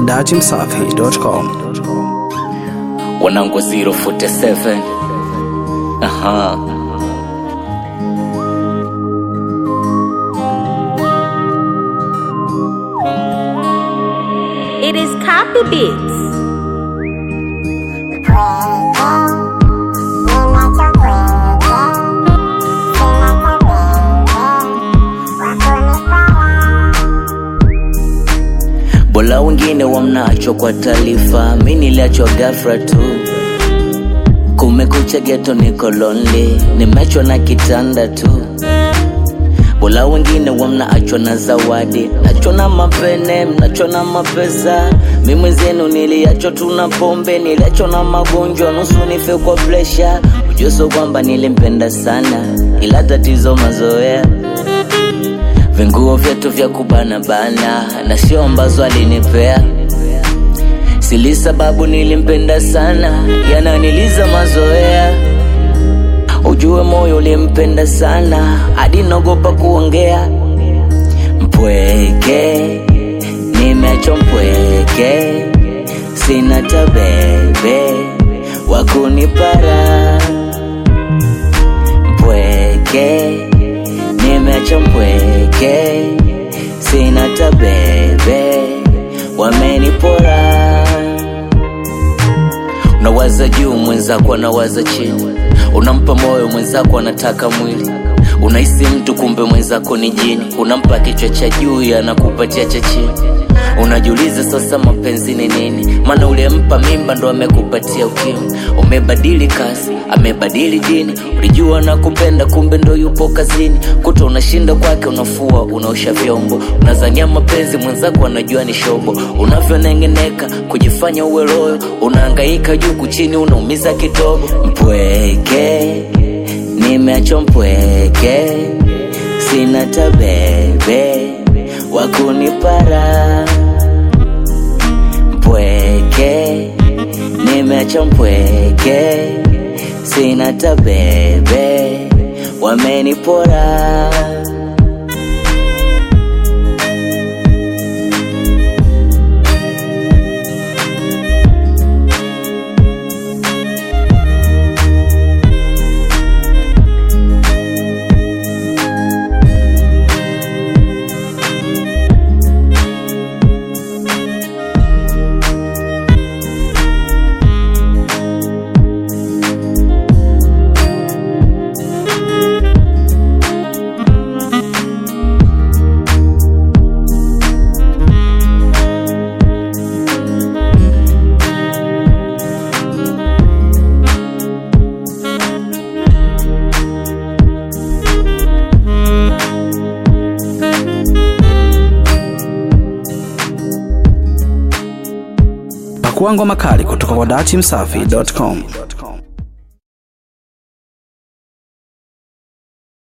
datimsafi.com. wanangu 047 aha It is copy beats. bola wengine wamnacho kwa taarifa mi niliachwa gafra tu kumekucha geto niko lonely nimechwa na kitanda tu bola wengine wamnaachwa na zawadi nachwa na mapene mnachwa na mapesa mi mwenzenu niliachwa tu na pombe niliachwa na magonjwa nusu nife kwa presha ujuso kwamba nilimpenda sana ila tatizo mazoea vinguo vyetu vya kubana bana na sio ambazo alinipea sili sababu nilimpenda sana yananiliza mazoea ujue moyo ulimpenda sana hadi naogopa kuongea mpweke nimecho mpweke sina tabebe wakunipara mpweke nimeacha mpweke sina tabebe wamenipora unawaza juu mwenzako anawaza chini unampa moyo mwenzako anataka mwili unahisi mtu kumbe mwenzako ni jini unampa kichwa cha juu anakupatia cha chini unajiuliza sasa mapenzi ni nini maana ulimpa mimba ndo amekupatia ukimwi umebadili kazi amebadili dini ulijua na kupenda kumbe ndo yupo kazini kuta unashinda kwake unafua unaosha vyombo unazania mapenzi mwenzako anajua ni shobo unavyonengeneka kujifanya uwe loyo unaangaika juu kuchini unaumiza kidogo mpweke nimeacho mpweke sina tabebe wakunipara mpweke nimeacha mpweke sina tabebe wamenipora Pakua ngoma kali kutoka kwa datimsafi.com.